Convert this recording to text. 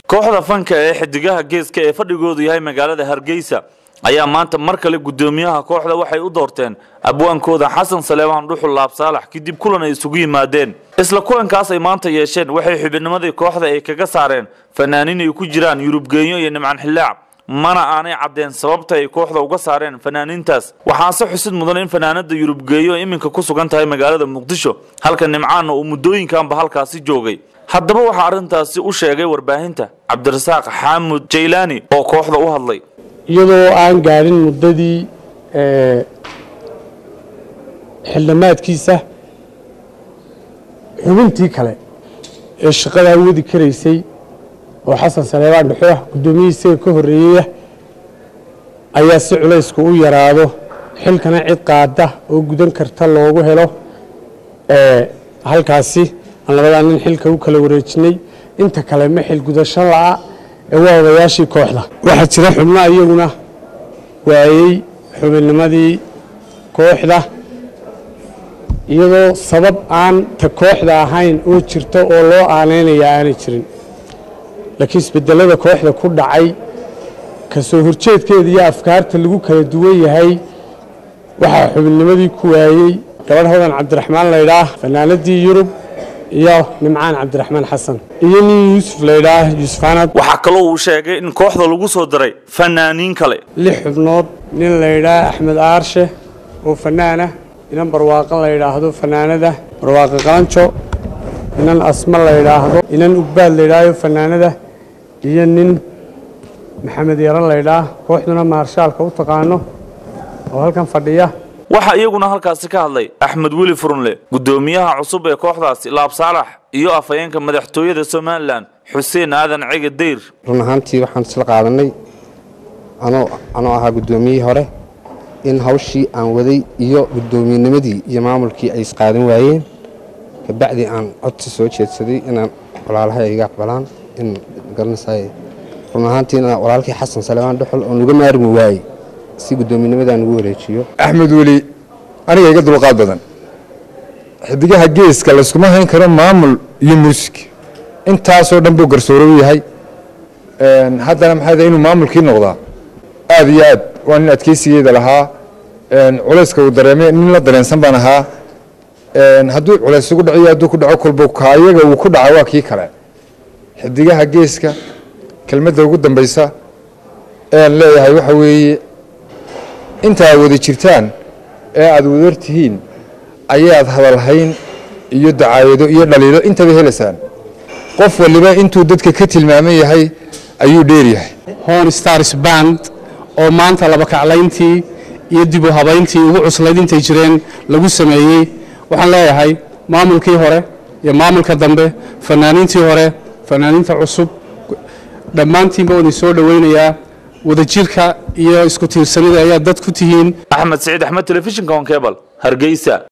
kooxda fanka ee xidigaha geeska ee fadhigoodu yahay magaalada hargeysa ayaa maanta mar kale guddoomiyaha kooxda waxay u doorteen abwaankooda xasan saleebaan dhuxul laab saalax kadib kulan ay isugu yimaadeen isla kulankaas ay maanta yeesheen waxay xubinimadii kooxda ay kaga saareen fanaaniin ay ku jiraan yurubgeenyo iyo nimcan xillaac mana aanay caddeen sababta ay kooxda uga saareen fanaaniintaas waxaase xusid mudan in fanaanada yurubgeeyo iminka ku sugan tahay magaalada muqdisho halka nimcaanna uu muddooyinkanba halkaasi joogay haddaba waxaa arrintaasi u sheegay warbaahinta cabdirasaaq xaamud jaylaani oo kooxda u hadlay iyadoo aan gaadhin muddadii xildhamaadkiisa xubintii kale ee shaqadaa wadi karaysay oo xasan saleebaan dhuxo ah guddoomiyihii isaga ka horreeyeyah ayaa si culaysku u yaraado xilkana cid qaada oo gudan karta loogu helo halkaasi aan labadaa nin xilka u kala wareejinay inta kale ma xil gudasho la'a ee waa odayaashii kooxda waxaa jira xubno iyaguna waayey xubinnimadii kooxda iyadoo sabab aan ta kooxda ahayn oo jirta oo loo aaneynaya aanay jirin laakiin isbedelada kooxda ku dhacay kasoo horjeedkeeda iyo afkaarta lagu kala duwan yahay waxaa xubinnimadii ku waayey gabadh hodan cabdiraxmaan laydhaah fanaanadii yurub iyo nimcaan cabdiraxmaan xasan iyo nin yuusuf laydhaah yuusuf anad waxaa kaloo uu sheegay in kooxda lagu soo daray fanaaniin kale lix xubnood nin laydhaah axmed aarshe oo fanaanah inan barwaaqan la yidhaahdo fanaanada barwaaqo qalanjo inan asma la yidhaahdo inan ugbaad laydhaaho fanaanada iyo nin maxamed yaran laydhaah kooxduna maarshaalka u taqaano oo halkan fadhiya waxaa iyaguna halkaasi ka hadlay axmed weli furunle guddoomiyaha cusub ee kooxdaasi laab saalax iyo afhayeenka madaxtooyada somalilan xuseen aadan cege dayr run ahaantii waxaan isla qaadanay anoo ahaa guddoomiyihii hore in hawshii aan waday iyo guddoomiyennimadii iyo maamulkii ay isqaadan waayeen kabacdii aan codsi soo jeedsaday inaan walaalahay ay iga aqbalaan in garanaysaay run ahaantiina walaalkii xasan salebaan dhuxul oo nuga maarmi waayey si guddoomiyennimadaan ugu wareejiyo axmed weli aniga iga dulqaad badan xidigaha geeska layskuma hayn karo maamul iyo muusig intaasoo dhan buu garsoore u yahay haddana maxaa inuu maamulkii noqdaa aad iyo aad waa nin adkeysigeeda lahaa culayska uu dareemay nin la dareensan baan ahaa hadduu culays ugu dhaciyo hadduu ku dhaco kolba kaayaga uu ku dhaca waa kii kale xidigaha geeska kelmadda ugu dambaysa ean leeyahay waxa weeye inta aad wada jirtaan ee aad wadar tihiin ayaad hadalhayn iyo dacaayado iyo dhaliilo intaba helaysaan qof waliba intuu dadka ka tilmaaman yahay ayuu dheeryahay hon stars band oo maanta laba kaclayntii iyo dib u habayntii ugu cuslayd intay jireen lagu sameeyey waxaan leeyahay maamulkii hore iyo maamulka dambe fanaaniintii hore fanaaniinta cusub dhammaantiinba waan soo dhoweynayaa wadajirka iyo isku tiirsanida ayaa dad ku tihiin axmed siciid axmed telefishinka on kebal hargeysa